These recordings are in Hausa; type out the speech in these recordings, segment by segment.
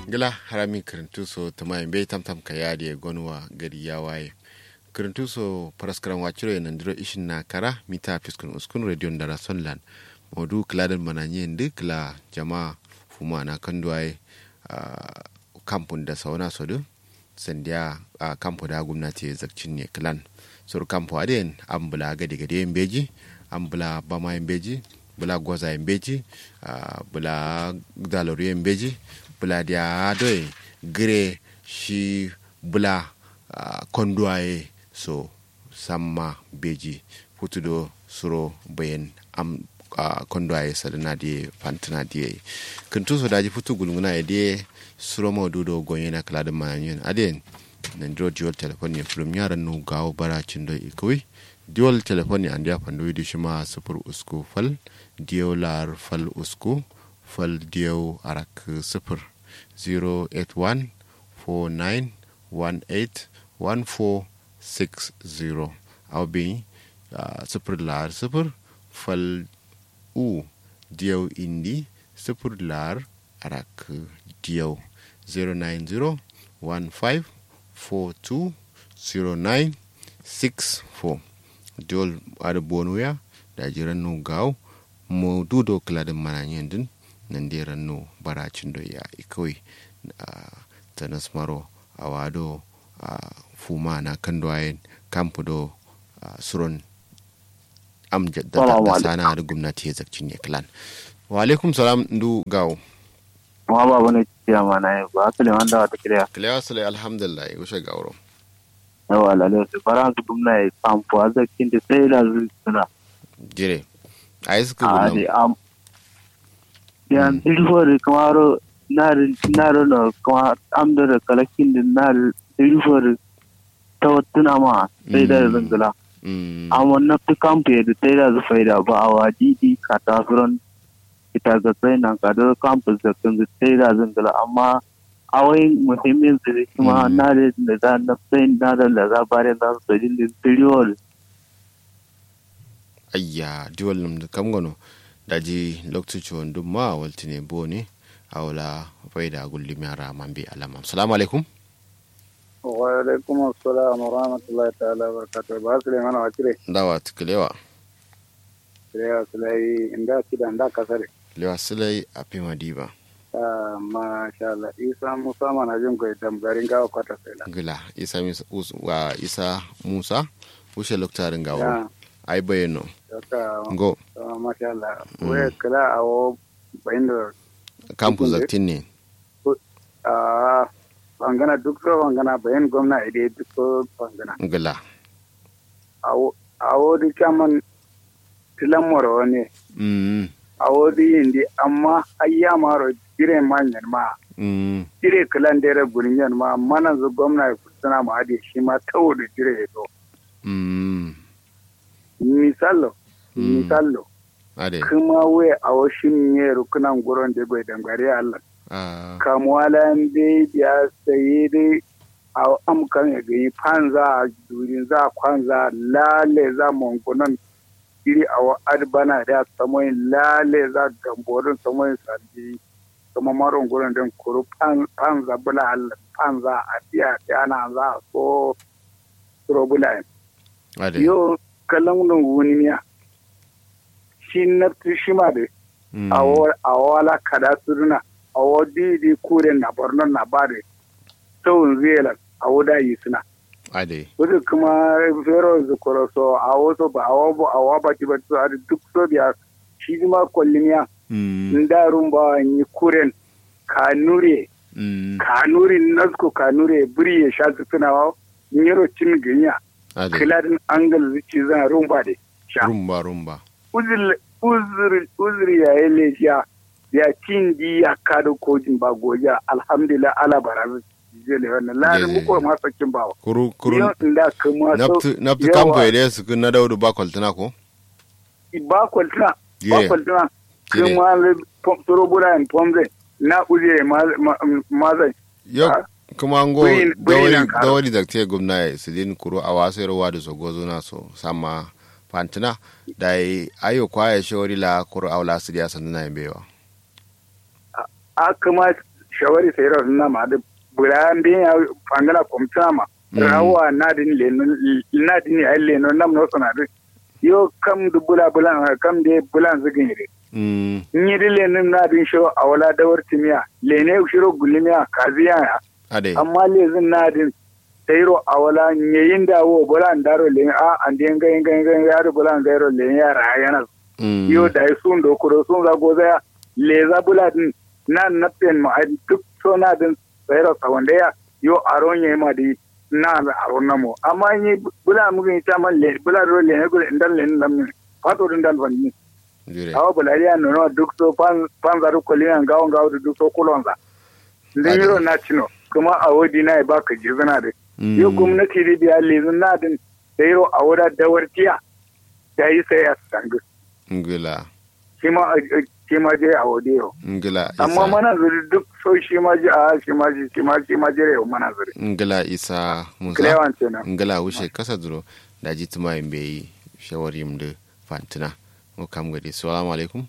gila harami kirintu so tama bai tamtam ka yadi gonwa gari ya waye kirintu so paraskaran waciro nan diro ishin na kara mita fiskun uskun radio dara sonlan modu kladan mananye ndi kla jama fuma na kanduwaye uh, kampun da sauna sodu sandiya a uh, kampu da gwamnati zakcin ne klan sur kampu aden an bula gade gade yin beji an bula bama yin beji bula gwaza yin beji uh, bula dalaru yin beji bula dia doy gire shi bula uh, konduwaye so samma beji futudo suro bayan am uh, konduwaye sadana die fantana die kuntu so daji futu gulunguna ya die suro mo dudo gonye na kala da manyan aden nan dro dual telephone ne from yaran no gawo bara cindo ikoi dual telephone an dia fandu di shima sufur usku fal diolar fal usku fal diyo arak sufur 08149181460 au bi uh, sufur lar sufur fal u diyo indi sufur lar arak diyo 09015420964 diol ada bonuya da jiran nu gaw mo dudo kladin mananyen din nan dai ranno baracin da ya ikawai ta nasmaro a wado a fuma na kan doyen kamfu do suron amjad da sana da gwamnati ya zarci ne klan wa alaikum salam ndu gawo ma ba wani ciya ma na yi ba su liman da wata kiriya kiliya su lai alhamdulillah wuce gauro yawa lalai su fara su gwamna ya kamfu a zarkin da sai da suna jire a yi suka a gudun ne am yan ilfori kamaro naro na kuma amda da kalakin da naro ilfori ta watuna ma sai da zangala amma na fi kamfu yadda sai da su faida ba a wajidi ka tasirin ita ga sai nan ka da kamfu da kan sai da zangala amma awai muhimmin su da kuma na da da za na sai na da da za bare za su sajin da tiriyol ayya diwal num da kam gono daji lokacin wandun ma walti ne bo ne a wala faida gulli miyara man bi alama salamu alaikum wa alaikum assalam wa rahmatullahi ta'ala wa barakatuh ba su leman wa cire dawa tukulewa cire su lai inda kida inda kasare lewa silai a fi madiba ah masha Allah isa musa mana jin ko dam garin gawa kwata sai la gila isa Musa- Us- wa isa musa wuce loktarin gawo ya ai bayano ka go masha Allah we kala awo bayin kampu Tukunde. zaktin ne ah bangana duk so bangana bayin gwamna ide duk so bangana gila awo awo di kaman tilan moro ne mm awo di indi amma ayya maro dire manyan ma mm dire kalan dere gurinyan ma mana zu gwamna ya kusana ma ade shi ma tawo da dire ya to mm misalo Mm. misalo ade kuma we a washin ne rukunan gurin da bai dangare Allah ah kamuwala dai ya saye dai a amkan ya gayi fanza durin za kwanza lale za mongonan iri a wa adbana da samoyin lale za gamborin samoyin sardi kuma maron gurin din kuru fanza bula Allah fanza a tiya ta ana za a so surobula ade yo kallon wuni miya shi na shi ma da Mm. a wala kada suruna a wadi di kuren na borno na bare tawun zelan a wuda yi suna ade wadda kuma fero zukuro so a wasu ba a wabu a waba ti batu a duk so biya shi ma kwallimiya mm ndarun ba yi kuren kanure mm kanure nasko kanure buri ya sha suna wa nyero cin ganya ade kiladin angal zuci zan rumba da sha rumba rumba uzuri ya yi lafiya ya cin di ya kada kojin ba goja alhamdulillah ala barazu jele wannan lari Jele. muko ma sakin bawa kuru kuru yau inda kuma so naftu naftu kampo ede su kun na daudu ba kwaltuna ko ba kwaltuna ba Jire. kwaltuna Jire. kuma le pom- soro bura en pomze na uze mazai yo Ah. kuma ngo Buyin- buyin dawari nan karo. dawari da te gumna su din kuru a wasu rawa da so gozo na so sama fantina da yi ayo kwaya shawari la kuru awla su dia sanna na bewa a kuma shawari sai ro na ma da bulan bin ya fangala komta ma rawa na din le na din ya le no nam no sana da yo kam du bula bulan kam de bulan zugin ne mm ni di le na din sho awala dawar timiya le ne shiro gulimiya kaziya ya ade amma lezin nadin tairo a wala nyeyin da wo bola ndaro le a ande nga nga nga nga yaro bola ngairo le ya ra yana mm yo da sun do kuro sun za goza ya le za bula din na napen ma ai duk so na din tairo sa wanda ya yo aron ye ma di na da aron namo amma ni bula mu ga ta man le bula ro le ne go ndan le nam fato din dal wani jire awa bula ya no no duk so pan pan za ru kolina ngawo ngawo duk so kulonza ndin yiro na chino kuma a wadi na ba ka jizana da mm yau gwamnati da biya lezin na din da yiro a wada dawartiya da yi sai a sangu ngila shi ma shi ma je a wade yau ngila amma isa mana zuri duk so shi ma je a shi ma je shi ma shi ma je yau mana zuri ngila isa musa kilewan kenan ngala wushe kasa duro da ji tuma yin bai shawari mu da fantina mu kam gadi assalamu alaikum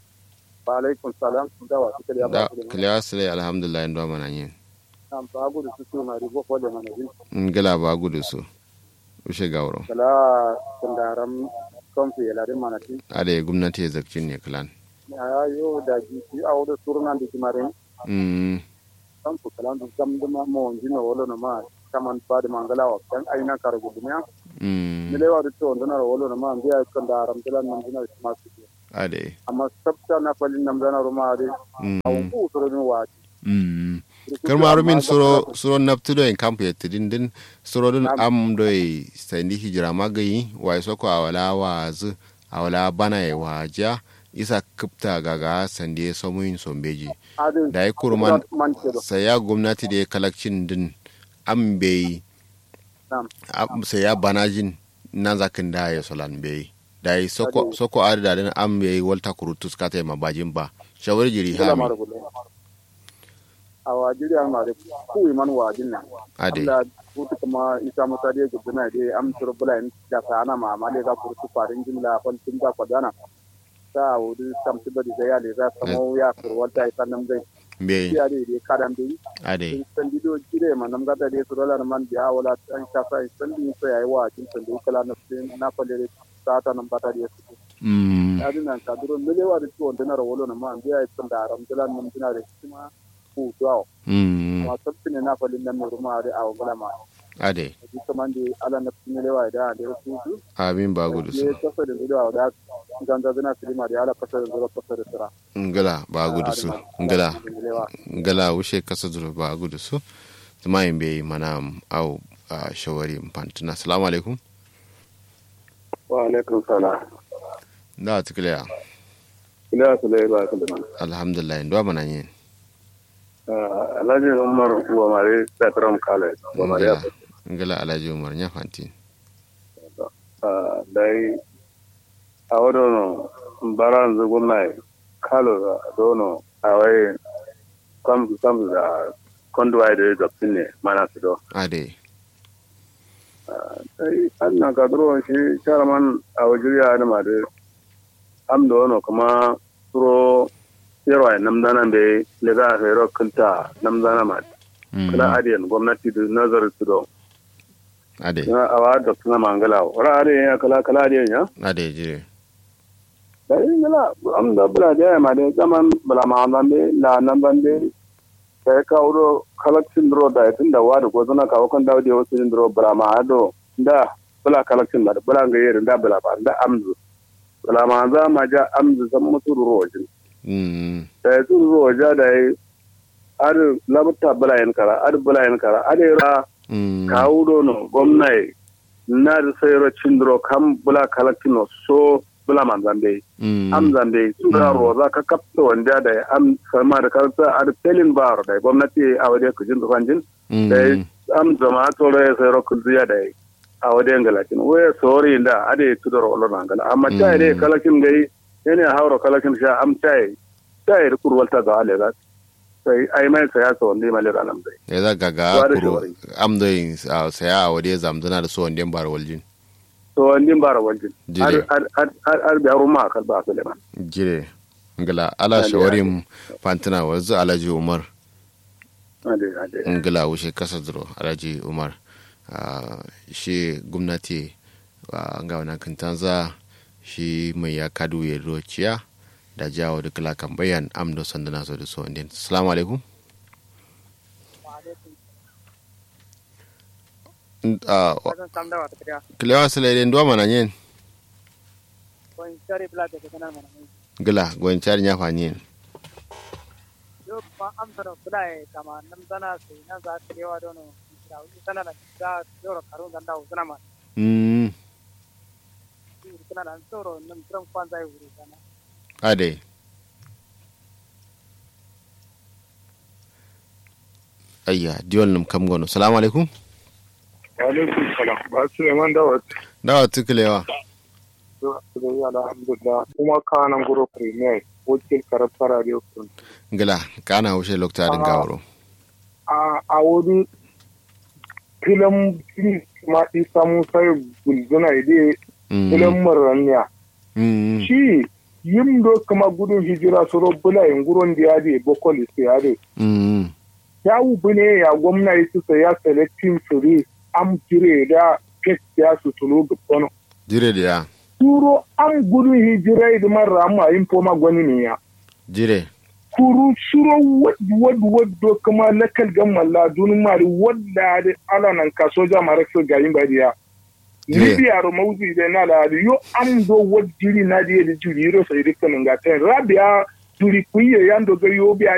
wa alaikum salam da wa kike ya da kilewa sile alhamdulillah ndo mana yin nan ba gudu su su na ribo ko da mana din ngala ba gudu su wushe gawro kala kundaram konfi ya larin mana tin ade gwamnati ya zakcin ne kalan ya yo da ji ki a wada surna da kimarin mm kan ku kala da gam da ma mo jino wala na ma kaman ba da mangala wa kan aina kar gudunya mm milewa da to ndana wala na ma biya kan da aram dalan nan dina ma su ade amma sabta na falin nan dana ruma de mm awun ku to ni wa mm karmaru min suro suro naptudo en kampu ya tidin din suro dun am do e sandi hijira magayi wa soko awala wazu awala bana e waja isa kupta gaga sandi somuyin sombeji adin da ya kurman man ce do saya gwamnati da ya kalakcin din an bai Nam. am- saya banajin na zakin da ya solan bai da ya soko Ade. soko adada din an bai walta kurutus kata ma bajin ba shawar jiri kula hami mara gulle a wajiri an mare ku man wajin nan ade Allah kutu kuma isa mata de guduna de am turbula in da sana ma ma le ga kurtu farin jimla fal tun da kwadana ta wuri sam tibadi da ya le za samo ya kurwata ita nan dai bai ya de de kadan dai ade san dido jire ma nam gata de surolar man biya wala an kasa san din so yayi wa kin san do kala na sin na falere sata nan bata de su mm ya dinan ka duro mele wa de to dinar wolo na man biya san da aram dilan nan dinar de kuma ku do mm ma sabtine na falin nan ruma de aw gala ma ade di kamande ala na mele wa da de su su abin ba gudu su ne kasa da dido da ganda dina filima de ala kasa da duro kasa da sira ngala ba gudu su ngala ngala wushe kasa duro ba gudu su tuma yin bai mana au a shawari fantina assalamu alaikum wa alaikum salam da tikiliya ila sulai ba kullum alhamdulillah ndo mana yin alhaji umar wa mare satram kale wa mare ngala ngala alhaji umar nya fanti dai a wadono baran zugunai kalo da dono a wai kam kam da kondo ai da da pinne mana su do ade dai annan ka duro shi charman a wajiriya da ma da am dono kuma suro yaro ai namdana be le ga hero kunta namdana ma Mm, kala adiyan gwamnati da nazar su do ade na awa da suna mangala wara adiyan ya kala kala adiyan ya ade jire da yin gala am da bula da ya ma da zaman bula ma nan be la nan ban be sai ka wuro collection dro da tun da wada ko zuna ka wakon dawo da wasu din dro bula ma do da bula collection da bula ga yere da bula ba da amzu bula ma za ma ja amzu san mutu rojin mm da su roja da yi ar labta bula yan kara ar bula yan kara ar ra mm ka wuro no gwamnati na da sayar cindro kam bula collection no so bula man zambe mm am zambe su da roza ka kapta wanda da am sama da karta a pelin bar da gwamnati a wajen kujin tufanjin da mm am zama tsoro ya sayar kuziya da a wajen galakin waya sori da ade su da rolon angala amma ta dai kalakin gai yana haura kalakin sha am tai tai da kurwalta ga ale ga sai ai mai saya so wanda mai lera nan dai ya za gaga Wa da kuro shawari. am do yin a saya a wade zamdana da so wande bar waljin to wanda bara waljin Jire. har har har har da ruma kal ba Suleiman jire ngala ala Ade, shawarim fantina wanzu alhaji umar ade ade ngila wuce kasa duro alhaji umar Ah, shi gwamnati ah, ga wani kintanza shi mai ya kadu ya rociya da jawo da kala kan bayan amdo sandana so da so indin assalamu alaikum N- ah, wa- Kasan samda wata kariya. kilewa sila ndo mana yin Wani shari bila da kasanar mana mai. gila gwan chari nya fa yin Yau kuma amsa da kula ya kama nan zana sai nan za ta yawa dono. Da wani sana da ta yoro karun zanda wa zana ma. mm Shi kana da tsoro nan tran kwan zai wuri sana. ade ayya diwon num kam gono assalamu alaikum alaikum salam ba su yaman da wata dawa tukulewa da alhamdulillah kuma kanan guro premier wakil karafar radio kun gila kana haushe loktarin gawaro a a wani filan ma isa musa gulzuna ide filan marraniya Mm, shi yin do kuma gudun hijira su robbula yin guron da ya de bokoli su ya de mm, ya wubu ne ya gwamna su sa ya selectin suri am jire da pet ya su tulu gubbono jire da ya turo an gudun hijira idan marra amma yin foma gwani ne ya jire kuru shuro wad wad wad do kuma lakal gamman la dun mari wadda da ala nan ka soja mara su gayin badiya Yeah. libya ro mawzi da na la yo am do wad jiri na di da jiri ro sai dikkan ga ten rabia jiri kuye yando ga yo biya